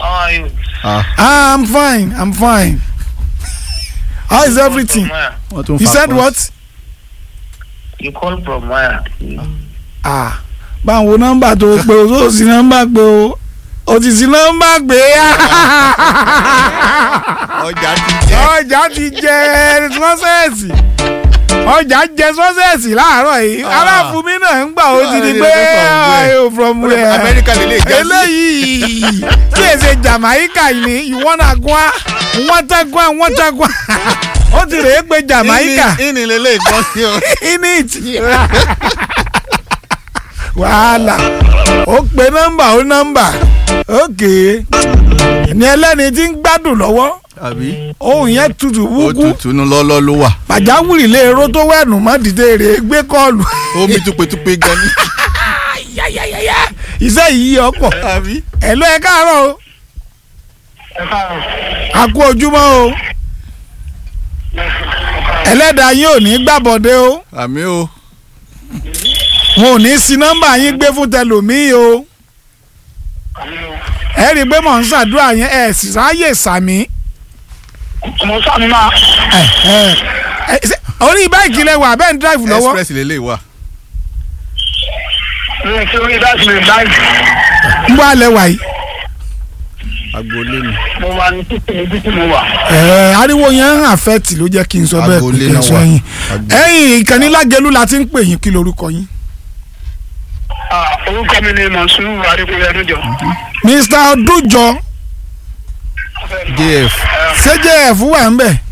How are you? Ah, I'm fine. I'm fine. How is everything? From where? wọ́n tún You fa said pọ́s. what? You call from where? Ah, báwo nọ́mbà tó o pé o tó o sí nọ́mbà pé o o ti sí nọ́mbà pé ọjà ti jẹ́. ọjà ti jẹ sọ́sẹ̀sì ọjà jẹ sọ́sẹ̀sì láàárọ̀ yìí Ah. aláfumi náà ń gbà ó ti di Ah, pé from where? ayo from where amẹ́ríkà lè lè já sí. eléyìí tí èsè Jamaica yìí ni ìwọ́n náà gbọ́n wọ́n tá gbọ́n wọ́n tá gbọ́n ó ti rèé pé Jamaica ìní ìní lè lè gbọ́ sí o. init wàhálà ó pe nọ́mbà ó nọ́mbà ókè ní ẹlẹ́ni tí ń gbádùn lọ́wọ́ àbí ohun yẹn tutù ó wúkú tutù nu lọ́lọ́ ló wà. pàjáwìrì lè ro tó wẹ̀nù mọ́ dìde rè é gbé kọ́ọ̀lù omi tupetupe gan ni. yáyáyáyá iṣẹ́ yìí ọ̀pọ̀ àbí. ẹ̀ ló ẹ káàárọ̀ o Ẹ káàárọ̀. a kú ojúmọ́ o ẹlẹ́dàá yín ò ní gbàbọ̀dé o àmì o. wọn ò ní sí nọ́mbà yín gbé fún tẹlòmíì o ẹ rí i pé mò ń ṣàdúrà yẹn ẹ sì ráyè sàmí Mo sàmì máa. ẹ ẹ ẹ ṣe- orí báyìí lẹ wà bẹ́ẹ̀ ń dráìfù lọ́wọ́ express lè lè wà. Mi ò fi orí láti lè báyìí. ń bọ́ alẹ́ wà yìí agboolé ni. Mo wà ní títì níbi tí mo wà. ẹ ariwo yẹn ń àfẹ́tì ló jẹ́ kí n sọ bẹ́ẹ̀ pé Agboolé kí n náà sọ wà. yín Agbo- ẹ̀yìn ìkànnì lágẹ̀lú la ti ń pè yín kí lorúkọ yín Ah, Orúkọ mi ni Mọ̀súrù Adékúnlé Ẹnújọ. Mr. Ọdúnjọ jf CJF wà ń bẹ̀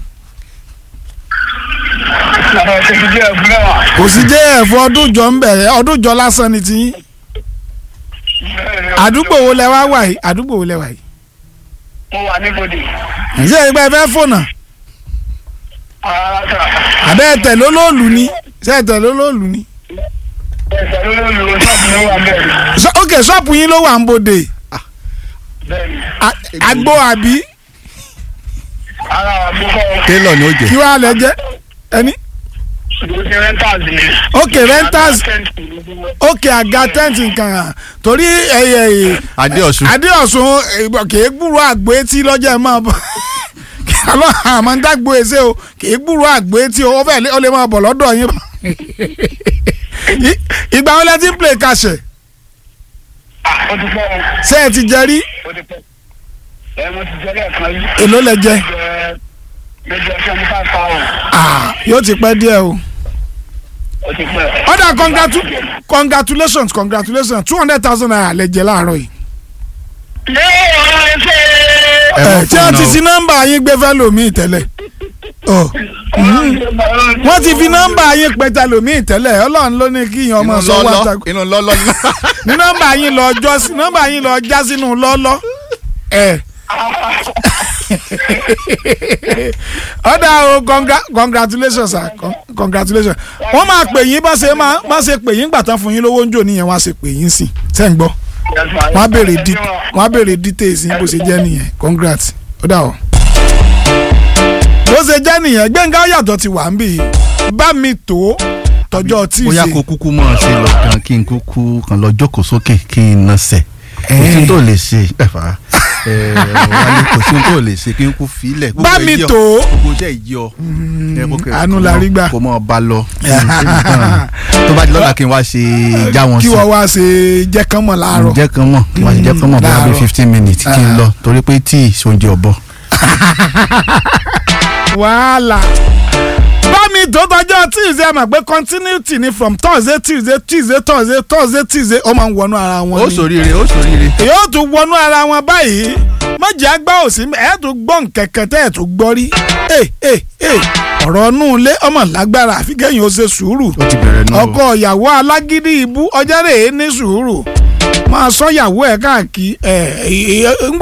Àwọn ṣèkì jẹ́ ẹ̀gbọ́n wa. kò sí JF Ọdúnjọ ń bẹ̀ Ọdúnjọ lásán ni ti yín àdúgbò wo lẹ wá wà yìí àdúgbò wo lẹ wà yìí Mo wà ní Bòdì. ṣé ẹgbẹ́ fẹ́ fònà Ara sà. àbẹ́ ẹ̀tẹ̀ lólóòlù ni ṣé ẹ̀tẹ̀ lólóòlù ni. Ẹ̀sẹ̀ ló ló lu ṣọ́ọ̀bù ló wà bẹ́ẹ̀. Ṣọ- ok ṣọ́ọ̀pù yín ló wà ń bòde Bẹ́ẹ̀ni. A- àgbo àbí Ara àgbókọ̀ tailor ni ó jẹ. kí wàá lẹ jẹ ẹni. ìgbésẹ̀ rentals ni. ok rentals ok àga tẹ́ǹtì nǹkan hàn torí ẹyẹ adéọ̀sùn adéọ̀sùn eh, kì í gbúrò àgbo etí lọ́jọ́ ẹ̀ máa bọ̀ kí alọ́ àmọ́ ń dágbo èsè o kì í gbúrò àgbo etí o ó fẹ́ lé- ó lè máa bọ̀ lọ́dọ̀ yín. I- ìgbà wo lẹ ti ń play kàṣẹ ó ti pẹ́ o. ṣé ẹ ti jẹ rí ó ti pẹ́. ẹ mo ti jẹ́ lẹ́ẹ̀kan yìí. èló lẹ jẹ Jẹ́- mo jẹ́ seventy five thousand. Ah, yóò ti pẹ́ díẹ̀ o. ó ti pẹ́. ọ̀dà congratu congratulations congratulations two hundred thousand naira lẹ jẹ láàárọ̀ yìí. ní ọ̀rọ̀ ẹsẹ̀. ẹ ẹ mọ tí wọ́n ti fóònù fi nọ́mbà yín gbé fẹ́ lòmíì tẹ́lẹ̀ ọ wọ́n ti fi nọ́mbà yín pẹ́ ta lòmíì tẹ́lẹ̀ ọlọ́run ló ní kí yan ọmọ inú sọ wá ta lọ́lọ́ inú lọ́lọ́ ni. ní nọ́mbà yín lọ jọ sí nọ́mbà yín lọ já sínú lọ́lọ́ ẹ ọ̀dà o congra- congratulations sir Con- congratulations wọ́n máa pè yín bá ṣe máa bá ṣe pè yín gbàtàn fún yín lówó ń jò níyẹn wọ́n á ṣe pè yín sí ṣẹ́ ń gbọ́ wọ́n á béèrè di wọ́n á béèrè details yín bó ṣe jẹ́ nìyẹn congrats ó dà o. bó ṣe jẹ́ nìyẹn gbẹ̀ngà yàtọ̀ ti wà ń bì í bá mi tó tọjọ́ tí ì bóyá ṣe kó kúkú mọ̀ ọ́ ṣe lọ kan kí n kúkú kan lọ jókòó sókè kí n nọsẹ̀ kò sí tó lè ṣe ẹ̀fà wálé kò sí tó lè ṣe kí n kú filẹ̀. bá mi tó gbogbo iṣẹ́ ìjì ọ. ẹ kó kẹ- àánú kó la mọ- rí gbà. kó mọ̀ bá lọ. tó bá di lọ́la kí n wá ṣe já wọn kí sí. wọ́n wá ṣe jẹ́ kán mọ̀ láàárọ̀ jẹ́ kan mọ̀ kí wọ́n ṣe jẹ́ kan mọ̀ bóyá bí láàárọ̀. fifteen minutes kí n lọ torí pé tíì sóúnjẹ ọ̀bọ. wàhálà bámi tó tọjọ́ tuesday mọ̀ pé continuity ni from thursday tuesday tuesday thursday thursday tuesday ó máa ń wọnú ara wọn ó ni ṣoríire ó ṣoríire. yóò tún wọnú ara wọn báyìí mọ̀jẹ̀ àgbà òsì ẹ̀ tún gbọ́ nkẹ̀kẹ́ tẹ́ ẹ̀ tún gbọ́ rí ẹ̀ ẹ̀ ẹ̀ ọ̀rọ̀ inú ilé ọmọ lágbára àfi kẹ́yìn ó ṣe sùúrù ó ti bẹ̀rẹ̀ náà. ọkọ ìyàwó alágídí ibú ọjọ́ rẹ̀ é ní sùúrù máa sọ ìyàwó ẹ̀ káàkiri ẹ̀ ẹ̀ ẹ̀